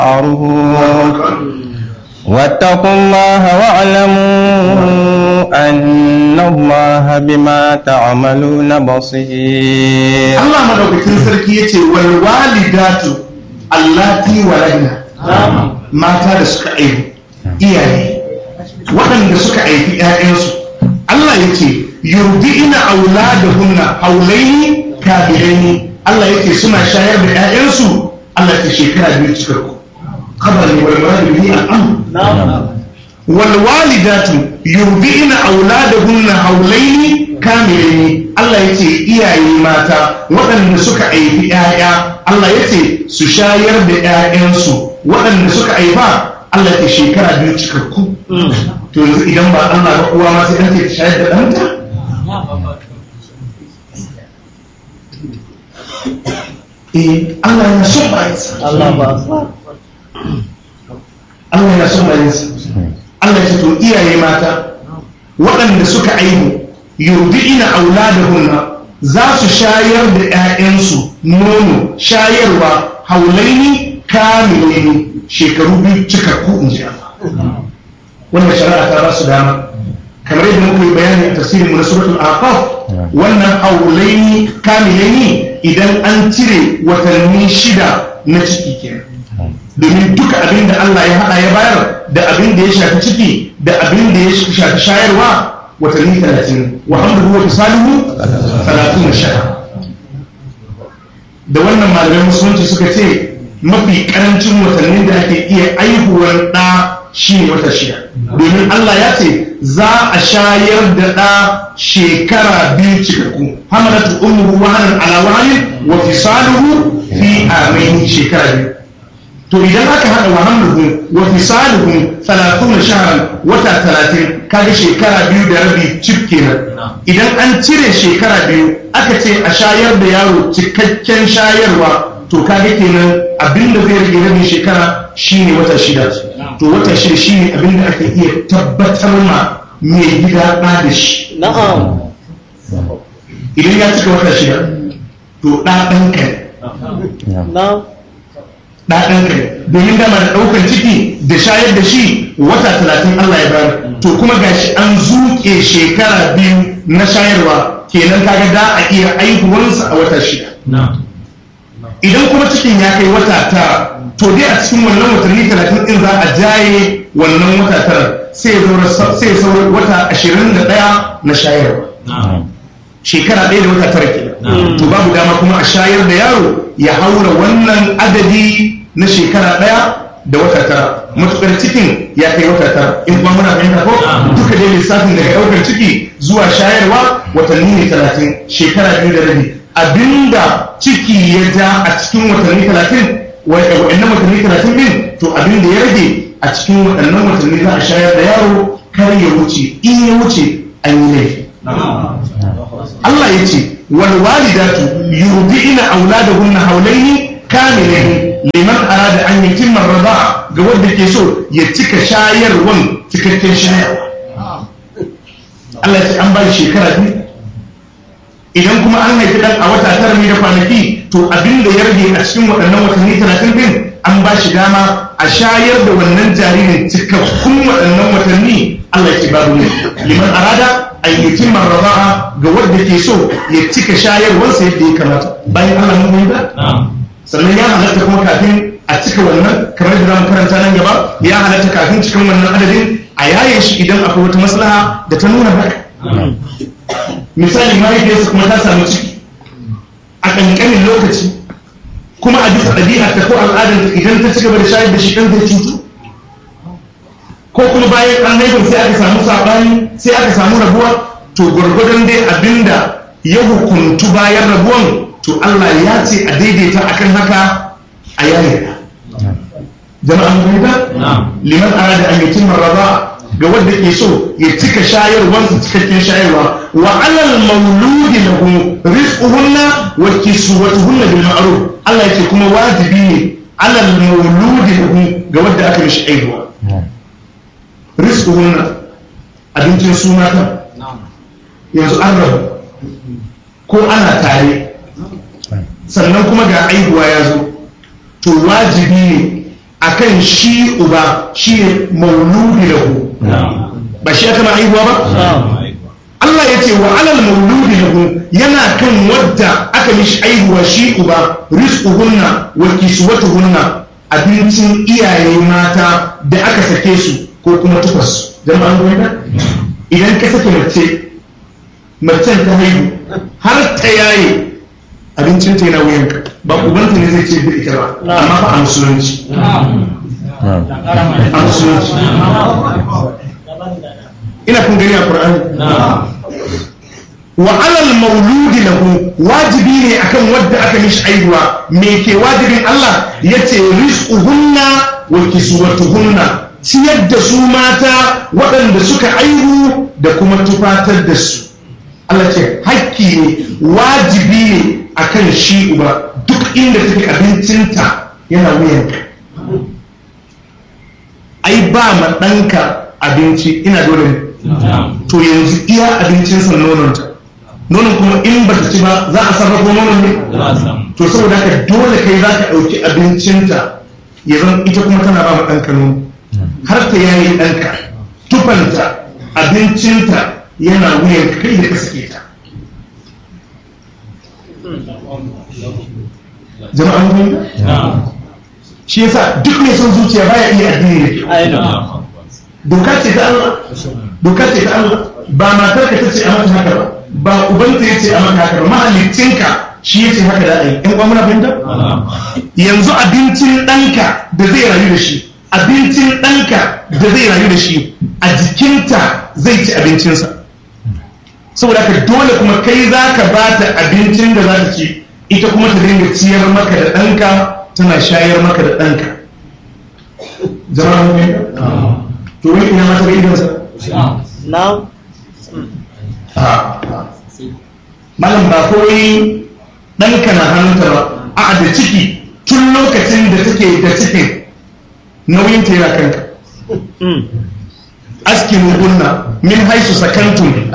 واتقوا الله واعلموا أن الله بما تعملون بصير Allah madaukakin sarki yace wal walidatu allati waladna mata da suka aihu iyaye waɗanda suka aifi ƴaƴansu Allah yace yurdi'ina auladahunna haulaini kabilaini Allah yace suna shayar da ƴaƴansu Allah ta shekara biyu cikakku khabar ne wal muradu bihi al-amr wal walidatu yurdi'ina auladahunna haulaini kamilaini Allah yace iyaye mata waɗanda suka aifi ƴaƴa Allah yace su shayar da ƴaƴansu waɗanda suka aifa Allah ya shekara biyu cikakku to yanzu idan ba Allah ba uwa ma sai an ce ta shayar da ɗanta eh Allah yana son bayansa Allah ba Allah yana son bayansa Allah ya ce to iyaye mata waɗanda suka aihu yurdi'ina auladahunna za su shayar da 'ya'yansu nono shayarwa haulaini kamilaini shekaru biyu cikakku in ji Allah wannan shari'a ta ba su dama kamar yadda muka yi bayani a tafsirin mu na suratul aqaf wannan haulaini kamilaini idan an cire watanni shida na ciki kenan domin duka abin da Allah ya haɗa ya bayar da abin da ya shafi ciki da abin da ya shafi shayarwa watanni talatin wa hamduhu wa fisaluhu talatun shara da wannan malamai musulunci suka ce mafi karancin watannin da ake iya aihuwar ɗa shi ne wata shida domin Allah ya ce za a shayar da ɗa shekara biyu cikakku hamalatu umru wahanan ala wahanin wa fisaluhu fi amaini shekara biyu to idan aka haɗa wa hamluhum wa fisaluhum 30 shahran wata 30 kaga shekara biyu da rabi cif kenan idan an cire shekara biyu aka ce a shayar da yaro cikakken shayarwa to kaga kenan abinda zai rage rabin shekara shine wata shida to wata shida shine abinda aka iya tabbatar ma mai gida ɗa da shi na'am idan ya cika wata shida to ɗa ɗanka ne na'am ɗaɗan kai domin dama da ɗaukar ciki da shayar da shi wata talatin Allah ya bayar to kuma gashi an zuƙe shekara biyu na shayarwa kenan kaga da a iya aihuwarsa a wata shida idan kuma cikin ya kai wata tara to dai a cikin wannan watanni talatin ɗin za a jaye wannan wata tara sai ya saura wata ashirin da ɗaya na shayarwa shekara ɗaya da wata tara kenan to babu dama kuma a shayar da yaro ya haura wannan adadi na shekara ɗaya da wata tara matukar cikin ya kai wata tara in kuma muna fahimta ko duka dai lissafin daga ɗaukar ciki zuwa shayarwa watanni ne talatin shekara biyu da rabi abinda ciki ya ja a cikin watanni talatin wa'annan watanni talatin din to abinda ya rage a cikin waɗannan watanni za a shayar da yaro kar ya wuce in ya wuce an yi laifi Allah ya ce wal walidatu yurdi'ina auladahunna hawlaini kamilaini liman arada an yutimma ar-rida'a ga wanda ke so ya cika shayarwan cikakken shayarwa Allah ya ce an ba shi shekara biyu idan kuma an haifi dan a wata tara ne da kwanaki to abin da ya rage a cikin waɗannan watanni talatin din an ba shi dama a shayar da wannan jaririn cikakkun waɗannan watanni Allah ya ce babu ne liman arada ayyukin marraba'a ga wanda ke so ya cika shayarwarsa yadda ya kamata bayan Allah mun yi ba sannan ya halatta kuma kafin a cika wannan kamar da zamu karanta nan gaba ya halatta kafin cikin wannan adadin a yaye shi idan akwai wata maslaha da ta nuna haka misali mahaifiyarsa kuma ta samu ciki a ƙanƙanin lokaci kuma a bisa ɗabi'a ta ko al'adar idan ta ci gaba da shayar da shi ɗan zai cutu ko kuma bayan an haifar sai aka samu saɓani sai aka samu rabuwa to gwargwadon dai abinda ya hukuntu bayan rabuwan to Allah ya ce a daidaita akan haka a yayin jama'an fahimta liman arada an yutim marraba ga wanda ke so ya cika shayarwarsa cikakken shayarwa wa alal mauludi lahu rizquhunna wa kiswatuhunna bil ma'ruf Allah yake kuma wajibi ne alal mauludi lahu ga wanda aka mishi aihuwa rizquhunna abincin suna kan yanzu an rabu ko ana tare sannan kuma ga aihuwa ya zo to wajibi ne akan shi uba shi ne mauludi lahu ba shi aka ma haihuwa ba Allah ya ce wa alal mauludi lahu yana kan wadda aka mishi haihuwa shi uba rizquhunna wa kiswatuhunna abincin iyaye mata da aka sake su ko kuma tufas jama'an gwamna idan ka sake mace macen ta haihu har ta yaye abincin ta yana wuyanka ba ubanta ne zai ce da ita ba amma ba a musulunci a musulunci ina kun gani a Qur'ani wa alal mauludi lahu wajibi ne akan wadda aka mishi aihuwa me ke wajibin Allah yace rizquhunna wa kiswatuhunna ciyar da su mata waɗanda suka aihu da kuma tufatar da su Allah ce hakki ne wajibi ne akan shi uba duk inda take abincinta yana wuyanka ai ba ma ɗanka abinci ina dole ne to yanzu iya abincinsa nononta nonon kuma in ba ta ci ba za a sarrafa nonon ne to saboda haka dole kai za ka ɗauki abincinta ya zan ita kuma tana ba ma ɗanka nono har ta yayi ɗanka tufanta abincinta yana wuyan kai da ka sake ta jama'an gwamna shi yasa duk mai son zuciya baya iya addini da doka ce ta Allah doka ce ta Allah ba matar ka tace a mata haka ba ba ubanta yace a mata haka ba mahallicinka shi yace haka da ai in muna fahimta yanzu abincin ɗanka da zai rayu da shi abincin ɗanka da zai rayu da shi a jikinta zai ci abincinsa saboda haka dole kuma kai za ka ba ta abincin da za ta ci ita kuma ta dinga ciyar maka da ɗanka tana shayar maka da ɗanka zama mun to wani ina mata ga idonsa Now, malam ba kawai ɗanka na hannunta ba a da ciki tun lokacin da take da cikin nauyin ta yana kanka askinu gunna min haisu sakantun